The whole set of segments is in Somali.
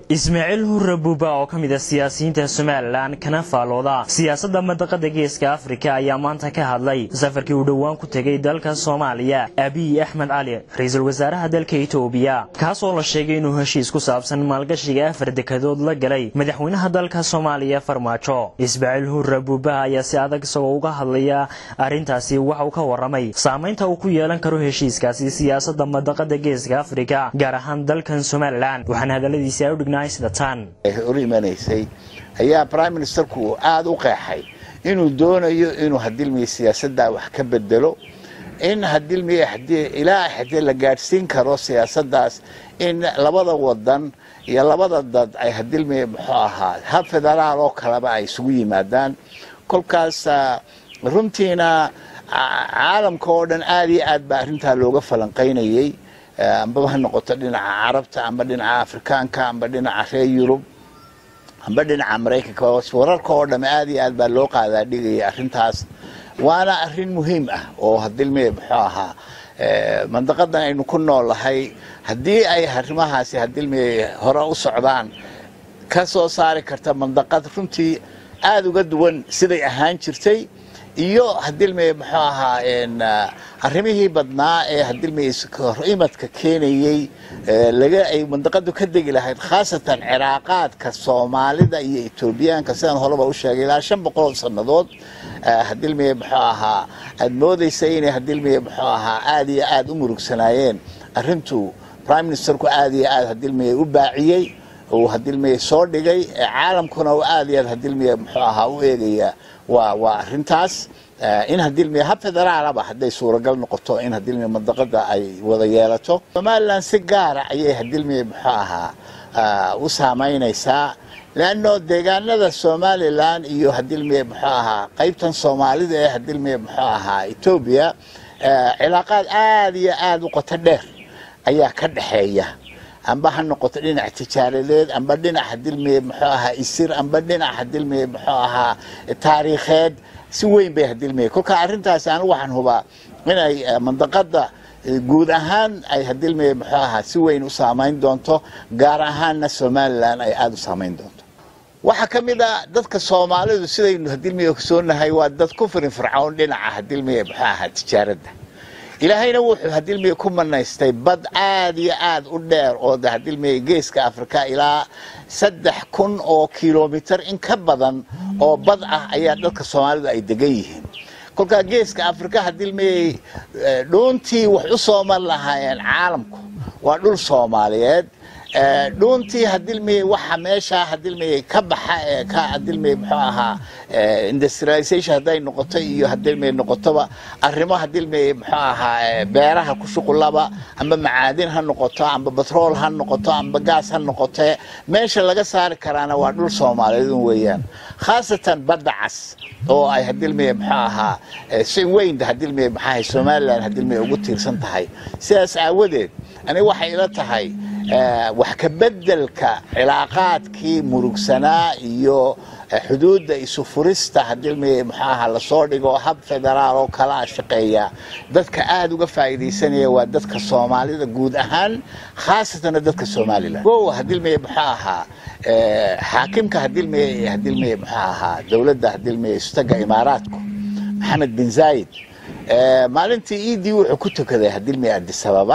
ismaaciil hurre buuba oo ka mid a siyaasiyiinta somalilan kana faalooda siyaasadda madaqada geeska afrika ayaa maanta ka hadlay safarkii uu dhowaan ku tegay dalka soomaaliya abiy axmed cali ra-iisul wasaaraha dalka itoobiya kaasoo la sheegay inuu heshiis ku saabsan maalgashiga afar dekadood la galay madaxweynaha dalka soomaaliya farmaajo ismaaciil hurre buuba ayaa si adag isagoo uga hadlaya arrintaasi waxa uu ka waramay saamaynta uu ku yeelan karo heshiiskaasi siyaasadda madaqada geeska afrika gaar ahaan dalkan somalilan waxaana hadaladiisi ay u dhignaa hor imanaysay ayaa prime ministerku aada u qeexay inuu doonayo inuu hadilmiya siyaasadda wax ka bedelo in hadilmiya ilaa hadii la gaadhsiin karo siyaasaddaas in labada wadan iyo labada dad ay hadilmiya muxuu ahaa hab federaal oo kaleba ay isugu yimaadaan kolkaas runtiina caalamka oo dhan aada iyo aad baa arrintaa looga falanqaynayay ambaba ha noqoto dhinaca carabta amba dhinaca afrikaanka amba dhinaca reer yurub amba dhinaca maraykanka wararka oo dhamme aada iyo aad baa loo qaadaa dhigaya arrintaas waana arrin muhiim ah oo hadilme muxuu ahaa mandaqadan aynu ku noolahay haddii ay arrimahaasi hadilme hore u socdaan ka soo saari karta mandaqad runtii aada uga duwan siday ahaan jirtay iyo hadilme muxuu ahaa arrimihii badnaa ee hadilme imadka keenayey laga ay mandaqadu ka degi lahayd khaasatan ciraaqaadka soomaalida iyo etoobiyaanka sidaan horeba u sheegay ilaa shan boqol sannadood hadilme muxuu ahaa aada moodaysa inay hadilme muxuu ahaa aada iyo aada u murugsanaayeen arrintu prime ministerku aada iyo aad hadilme u baaciyey uu hadilme soo dhigay caalamkuna uu aada iyo aad hadilme muxuu ahaa u eegaya waa waa arrintaas in hadilmiya hab federaalaba hadday suuragal noqoto in hadilmiya mandaqada ay wada yeelato somalilan si gaara ayay hadilmiya muxuu ahaa u saamaynaysaa leanno deegaanada somalilan iyo hadilmiya muxuu ahaa qaybtan soomaalida ee hadilmiya muxuu ahaa etoobiya cilaaqaad aada iyo aada u qoto dheer ayaa ka dhexeeya amba ha noqoto dhinac tijaaradeed amba dhinac hadilmiye muxuu ahaa isir amba dhinac hadilmiye muxuu ahaa taariikheed si weyn bay hadilmiye kolka arrintaasi anigu waxaan hubaa inay mandaqada guud ahaan ay hadilmiye muxuu ahaa si weyn u saamayn doonto gaar ahaanna somalilan ay aada u saamayn doonto waxaa ka mid a dadka soomaalidu sidaynu hadilmiye ogsoonahay waa dad ku firin fircoon dhinaca hadilmiye muxuu ahaa tijaaradda ilaahayna wuxuu hadilmiye ku manaystay bad aad iyo aad u dheer oo de hadilmiye geeska afrika ilaa saddex kun oo kilomitir in ka badan oo bad ah ayaa dadka soomaalidu ay degan yihiin kolkaa geeska afrika hadilmiye dhuuntii wax u soo mar lahaayeen caalamku waa dhul soomaaliyeed dhuuntii hadilmiye waxa meeshaa hadilmiye ka baxa ee ka hadilmiye muxuu ahaa industrialization hadday noqoto iyo hadilmiye noqotoba arrimo hadilmiye muxuu ahaa beeraha ku shuqulaba amba macaadin ha noqoto amba batrool ha noqoto amba gaas ha noqote meesha laga saari karaana waa dhul soomaaliyeed un weeyaan khaasatan badda cas oo ay hadilmiye muxuu ahaa si weyn hadilmiye maxaahay somalilan hadilmiye ugu tiirsan tahay sidaas aawadeed aniga waxay ila tahay wax ka bedelka cilaaqaadkii murugsanaa iyo xuduudda isu furista hadilmiye muxuu ahaa lasoo dhigo hab federaal oo kala shaqeeya dadka aada uga faa'iidaysanaya waa dadka soomaalida guud ahaan khaasatana dadka somalilan o hadilmiye muxuu ahaa xaakimka hadilmiye hadilmiye muxuu ahaa dowladda hadilmiye istaga imaaraadku maxamed bin zaayid maalintii iidii wuxuu ku tukaday hadilmiye adisababa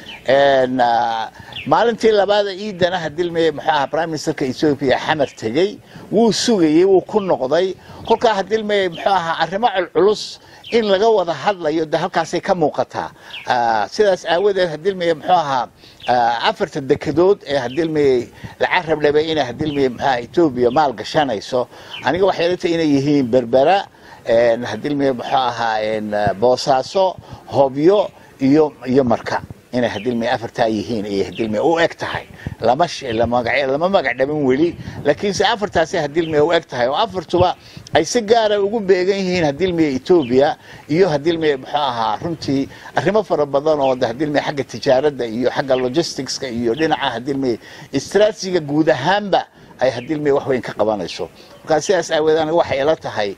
maalintii labaada iidana hadilmiye muxuu ahaa prime ministerka ethoopia xamar tegey wuu sugayey wuu ku noqday kolkaa hadilmiye muxuu ahaa arrimo culculus in laga wada hadlayo de halkaasay ka muuqataa sidaas aawadeed hadilmiye muxuu ahaa afarta dekedood ee hadilmiye laca rabdhabay inay hadilmiye muxuaha etoobiya maal gashanayso aniga waxay ila tahay inay yihiin berbera hadilmiye muxuu ahaa boosaaso hobyo iyo iyo marka inay hadilmiye afartaa yihiin ayay hadilmiye u eg tahay lama lama magac dhaban weli laakiinse afartaasay hadilmiye u eg tahay oo afartuba ay si gaara ugu beegan yihiin hadilmiye etoobiya iyo hadilmiye muxuu ahaa runtii arrimo fara badan oo hadilmiye xagga tijaaradda iyo xagga logisticska iyo dhinaca hadilmiye istraatijiga guud ahaanba ay hadilmiye wax weyn ka qabanayso markaa sidaas aaweed aniga waxay ila tahay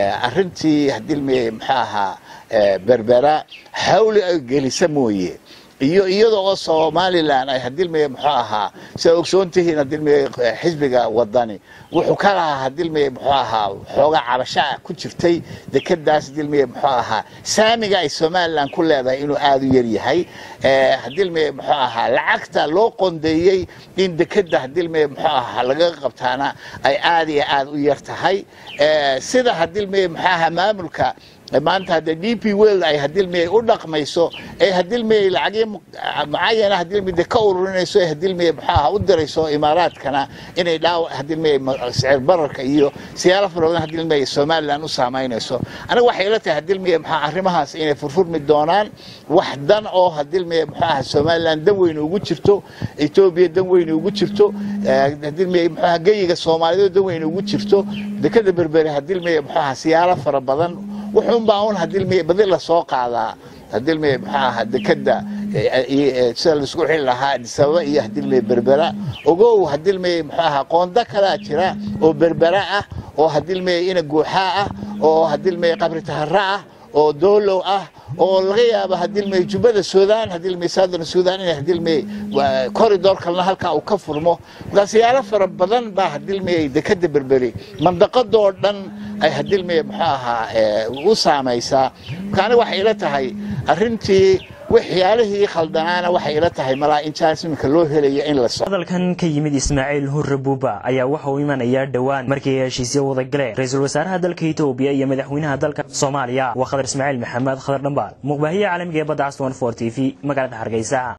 arrintii hadilmiye muxuu ahaa berbera xawli ay gelisa mooye iyo iyada oo somalilan ay hadilmaya muxuu ahaa sidaa ogsoon tihiin hadilmaya xisbiga wadani wuxuu ka lahaa hadilmaya muxuu ahaa xoogaa cabashaa ku jirtay dekadaas hadilmaya muxuu ahaa saamiga ay somalilan ku leedahay inuu aada u yar yahay hadilmaya muxuu ahaa lacagta loo qondeeyey in dekada hadilmaya muxuu ahaa lagaga qabtaana ay aada iyo aada u yar tahay sida hadilmaya muxuu ahaa maamulka maanta hadda d p world ay hadilmiyay u dhaqmayso ee hadilmiyay lacagyo mucayana hadilmiyada ka ururinayso ee hadilmiyay muxuu ahaa u dirayso imaaraadkana inay dhaaw hadilmiyay sicir bararka iyo siyaalo fara badan hadilmiyay somaliland u saamaynayso aniga waxay ila tahay hadilmiyay muxuu arrimahaas inay furfurmi doonaan wax dan oo hadilmiyay muxuu ahaa somaliland dan weyn ugu jirto etoobiya dan weyn ugu jirto hadilmiyay muxuu ahaa geyiga soomaaliyeed dan weyn ugu jirto dekada berbere hadilmiyay muxuu ahaa siyaalo fara badan wuxuunbaa un hadilmiya badi la soo qaadaa hadilmiya muxuu ahaa dekada sida laisku xili lahaa adisababa iyo hadilmiya berbera ogow hadilmiya muxuu ahaa qoonda kalaa jira oo berbera ah oo hadilmiya ina guuxaa ah oo hadilmiya qabri tahara ah oo doolow ah oo laga yaabo hadilmay jubbada suudaan hadilmay southern suudaan inay hadilmay corridor kalena halkaa uu ka furmo markaa siyaalo fara badan baa hadilmayay dekada berberi mandaqadoo dhan ay hadilmay muxuu ahaa u saamaysaa marka aniga waxay ila tahay arrintii waxyaalihii khaldanaana waxay ila tahay malaa in jaanis iminka loo helaya in la hadalkan ka yimid ismaaciil hurre buuba ayaa waxa uu imanayaa dhowaan markii ay heshiisyo wada galeen ra-iisul wasaaraha dalka etoobiya iyo madaxweynaha dalka soomaaliya waa khadar ismaaciil maxamed khadar dhambaal muqbaahiye caalamiga ee badda caswan for t v magaalada hargeysa